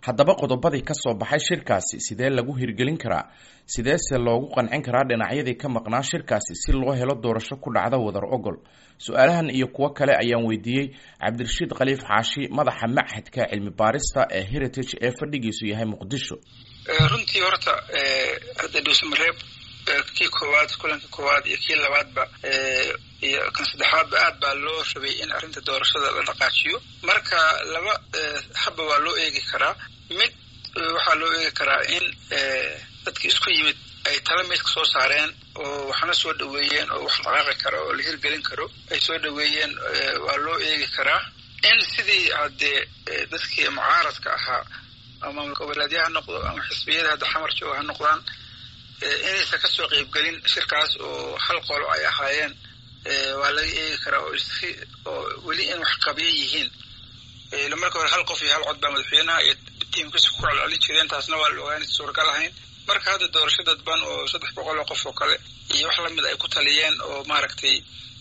haddaba qodobadii ka soo baxay shirkaasi sidee lagu hirgelin karaa sideese loogu qancin karaa dhinacyadii ka maqnaa shirkaasi si loo helo doorasho ku dhacda wadar ogol su-aalahan iyo kuwo kale ayaan weydiiyey cabdirashiid khaliif xaashi madaxa machadka cilmi baarista ee heritage ee fadhigiisu yahay muqdisho runtii horta hadda dhuusamareeb kii koowaad kulanka koowaad iyo kii labaadba iyo kan saddexaadba aad baa loo rabay in arrinta doorashada la dhaqaajiyo marka laba habba waa loo eegi karaa mid waxaa loo eegi karaa in dadki isku yimid ay tala meydka soo saareen oo waxna soo dhaweeyeen oo wax dhaqaaqi karo oo la hirgelin karo ay soo dhaweeyeen waa loo eegi karaa in sidii haddee dadkii mucaaradka ahaa ama goboleedya ha noqdo ama xisbiyada hadda xamar jooga ha noqdaan inaysan kasoo qeybgelin shirkaas oo hal qolo ay ahaayeen waa laga eegi karaa oo oo weli in wax qabiya yihiin marka hore hal qof iyo hal cod baa madaxweynaha iyo tiimkiisa ku celcelin jireen taasna waa la ogaanay suuragal ahayn marka hadda doorasho dadban oo saddex boqol oo qof oo kale iyo wax lamid ay ku taliyeen oo maaragtay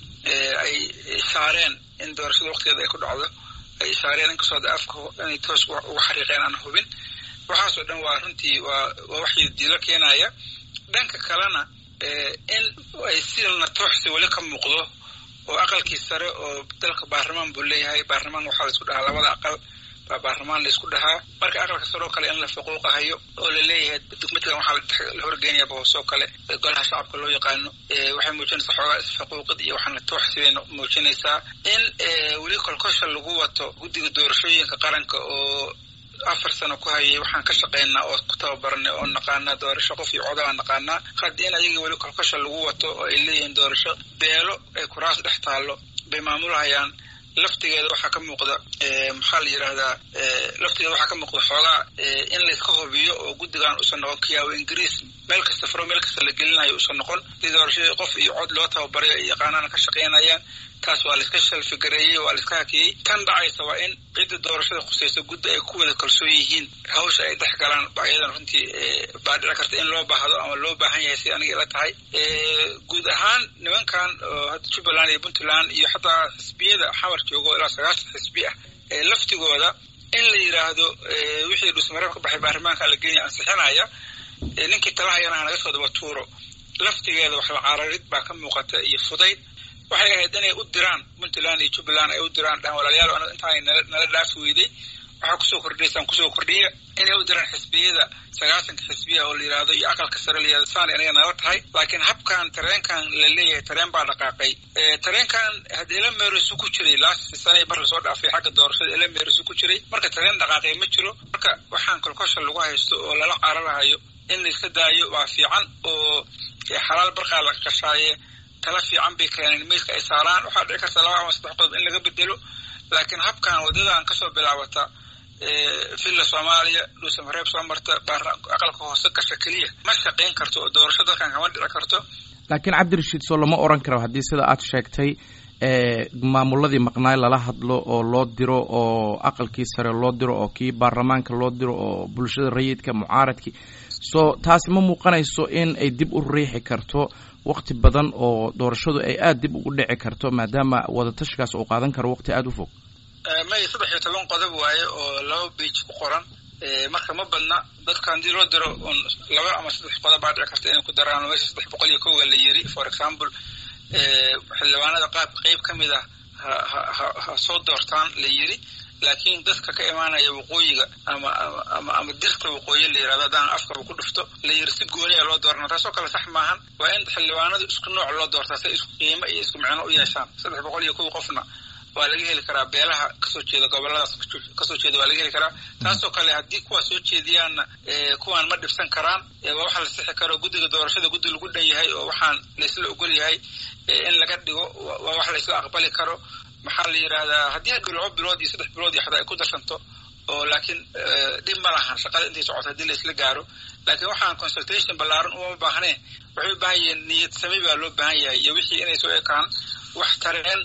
ay saareen in doorashada waqtigeeda ay ku dhacdo ay saareen inkastoo da afka inay toos uga xariiqeen aan hubin waxaasoo dhan waa runtii waa waa wax diilo keenaya dhanka kalena in ay silna tooxsi weli ka muuqdo oo aqalkii sare oo dalka baarlamaan buu leeyahay baarlamaan waxaa laisku dhahaa labada aqal baa baarlamaan laisku dhahaa marka aqalka sare oo kale in la faquuqahayo oo laleeyahay midkan waxaa la horgeynaya boosoo kale golaha shacabka loo yaqaano waxay muujinaysaa xoogaa isfaquuqid iyo waxaana tooxsi bay muujinaysaa in weli kolkosha lagu wato guddiga doorashooyinka qaranka oo afar sano ku hayay waxaan ka shaqaynaa oo ku tababaranay oo naqaanaa doorasho qof iyo codabaan naqaanaa hadda in ayaga weli kolkosha lagu wato oo ay leeyihiin doorasho beelo ay kuraas dhex taallo bay maamulhayaan laftigeeda waxaa ka muuqda maxaa la yidhaahdaa laftigeeda waxaa ka muuqda xoogaa in layska hubiyo oo guddigan uusan noqon kiyaawo ingiriis meel kasta faro meel kasta la gelinayo uusan noqon si doorashadii qof iyo cod loo tababaray ay yaqaanaana ka shaqaynayaan taas waa laiska shalfigareeyey waa laiska hakiyey tan dhacaysa waa in cidda doorashada khusaysa guddi ay ku wada kalsoon yihiin hawsha ay dhex galaan ayadan runtii baa dhici karta in loo baahdo ama loo baahan yahay si aniga ila tahay guud ahaan nimankan oo hadda jubbaland iyo puntland iyo xataa xisbiyada xamar joogo ilaa sagaashan xisbi ah laftigooda in la yidhaahdo wixii dhuusmareeb ka baxay baarlamaanka la genya ansixinaya ninkii talahayana hanaga soo daba tuuro laftigeeda wax la cararid baa ka muuqata iyo fudayd waxay ahayd inay u diraan puntland iyo jubbaland ay u diraan dhahan walaalayaal intaanay nala dhaafi weyday waxaa kusoo kordhiyaysaan kusoo kordhiya inay u diraan xisbiyada sagaasanka xisbiya oo la yidhaahdo iyo aqalka sare la yihahdo saan inaga nala tahay laakiin habkan tareenkan la leeyahay tareen baa dhaqaaqay tareenkan hadda ela meerisu ku jiray laasti sanay bar lasoo dhaafay xagga doorashada ela meerisu ku jiray marka tareen dhaqaaqay ma jiro marka waxaan kolkosha lagu haysto oo lala cararahayo in laiska daayo waa fiican oo xalaal barqaa la qashaaye tala fiican bay keeneen miiska ay saaraan waxaa dhici karta laba ama saddex qodob in laga bedelo laakiin habkan waddadan kasoo bilaabata villa soomaaliya dhuusamareeb soo marta aqalka hoose gasha keliya ma shaqayn karto oo doorasho dalkan kama dhici karto laakiin cabdirashiid soo lama oran karo haddii sida aad sheegtay maamuladii maqnaay lala hadlo oo loo diro oo aqalkii sare loo diro oo kii baarlamaanka loo diro oo bulshada rayidka mucaaradkii so taasi ma muuqanayso in ay dib u riixi karto wakti badan oo doorashadu ay aada dib ugu dhici karto maadaama wadatashigaas uu qaadan karo waqti aada u fog may saddex iyo toban qodob waaye oo laba beij ku qoran marka ma badna dadka haddii loo diro un laba ama saddex qodob baa dhici karta inay ku daraan meesha saddex boqol iyo kowga la yiri for example xildhibaanada qaab qeyb ka mid ah ha ha soo doortaan la yiri laakiin dadka ka imaanaya waqooyiga ama ama ama dirta waqooyi la yirahdo haddaan afkaba ku dhufto la yiri si gooniya loo doorana taasoo kale sax maahan waa in xildhibaanadu isku nooc loo doortaa si ay isku qiimo iyo isku micno u yeeshaan saddex boqol iyo kow qofna waa laga heli karaa beelaha kasoo jeeda goboladaas kasoo jeeda waa laga heli karaa taasoo kale haddii kuwaa soo jeediyaanna kuwaan ma dhibsan karaan waa waxa la sixi karo guddiga doorashada guddi lagu dhan yahay oo waxaan laysla ogol yahay in laga dhigo waa wax laysla aqbali karo maxaa la yidhahdaa haddii hadhow laba bilood iyo saddex bilood iyo xataa ay ku darsanto oo laakiin dhib ma lahan shaqada intay socoto haddii laysla gaaro laakiin waxaan consultation ballaaran uma baahneen waxay u baahan yihiin niyad sami baa loo baahan yahay iyo wixii inay soo ekaan wax tareen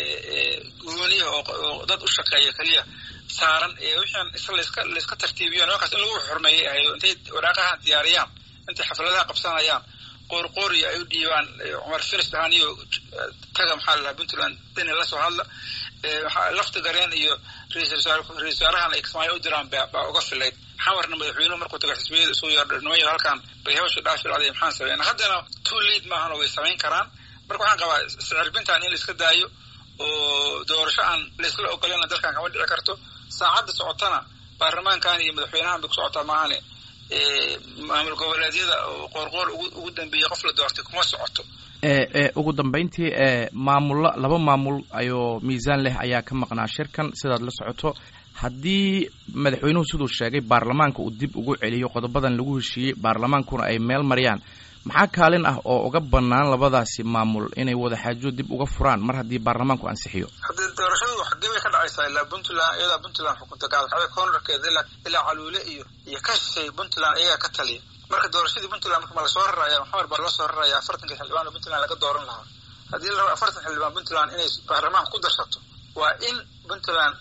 gooniya oo dad u shaqeeya keliya saaran wixian isa laska layska tartiibiyo nimankaas in lagu xurmeeyay ahayo intay waraaqahan diyaariyaan intay xafladaha qabsanayaan qoorqooriyo ay u dhiibaan cumar finis dhahaan iyo taga maxaa la dhahaa puntland dani la soo hadla lafti gareen iyo ra-isul wasaarahan ay kismaayo u diraan baa uga filayd xamarna madaxweynuhu markuu taga xisbiyada isugu yeerdhnimayo halkan bay hawsha dhaafi dhacday maxaan sameyn haddana too lead maahan oo way samayn karaan marka waxaan qabaa sicirbintan in la iska daayo oo doorasho aan laisla ogolana dalkan kama dhici karto saacadda socotana baarlamaankan iyo madaxweynahan bay ku socotaa maahane maamul goboleedyada oo qoorqoor ugu dambeeyey qof la doortay kuma socoto ugu dambeyntii maamulo laba maamul ayoo miisaan leh ayaa ka maqnaa shirkan sidaad la socoto haddii madaxweynuhu siduu sheegay baarlamaanka uu dib ugu celiyo qodobadan lagu heshiiyey baarlamaankuna ay meel mariyaan maxaa kaalin ah oo uga bannaan labadaasi maamul inay wadaxaajo dib uga furaan mar haddii baarlamaanku ansixiyo haddii doorashadu xagee bay ka dhacaysaa ilaa puntland iyadaa puntland xukunta gaalxabe koonarkeeda ilaa ilaa caluule iyo iyo ka shishay puntland iyagaa ka taliya marka doorashadii puntland marka ma lasoo raraya maxamed baa loo soo raraya afartanka xildhibaan oo puntland laga dooran lahaa haddii la rabo afartan xildhibaan puntland inay baarlamaanka ku darsato waa in puntland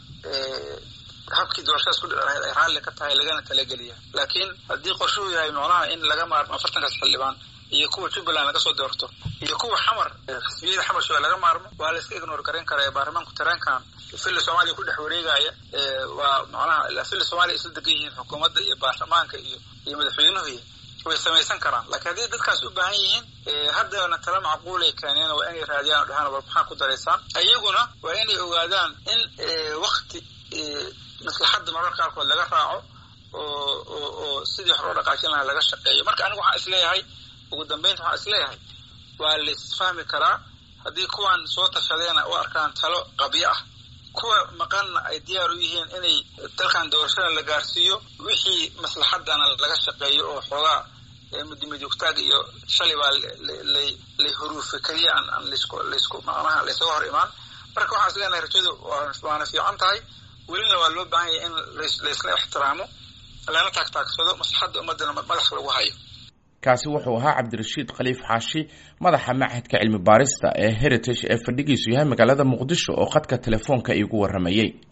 habkii doorashadaas ku dhici lahayd ay raalli ka tahay lagana talageliya laakiin haddii qorshuhu yahay macnaha in laga maarmo afartankaas xildhibaan iyo kuwa jubbaland laga soo doorto iyo kuwa xamar xisbiyada xamar shooe laga maarmo waa la iska ignor garan karaa baarlamaanku tareenkan filla soomaaliya ku dhex wareegaya waa macnaha filla soomaaliya isla degan yihiin xukuumadda iyo baarlamaanka iyo iyo madaxweynuhu way samaysan karaan laakiin haddii dadkaas u baahan yihiin haddana tala macquulay keeneen waa inay raadiyaan o dhahaan war maxaa ku daraysaan iyaguna waa inay ogaadaan in wakti maslaxadda mararka qaarkood laga raaco oo oo oo sidii wax loo dhaqaajin lahaa laga shaqeeyo marka anigu waxaan isleeyahay ugu dambeynta waxaan isleeyahay waa laisfahmi karaa haddii kuwan soo tashadeena u arkaan talo qabyo ah kuwa maqanna ay diyaar u yihiin inay dalkan doorashada la gaarsiiyo wixii maslaxadana laga shaqeeyo oo xoogaa midimidugtaag iyo shalay baa lay huruufe keliya aan aan laisku laisku macnaha laysaga hor imaan marka waxaan isleenahay rajadu waana fiican tahay welina waa loo baahan yahay in laysla ixtiraamo lana taagtaagsado maslaxadda ummaddana madaxa lagu hayo kaasi wuxuu ahaa cabdirashiid khaliif xaashi madaxa machadka cilmi baarista ee heritage ee fadhigiisu yahay magaalada muqdisho oo khadka telefoonka iigu warramayey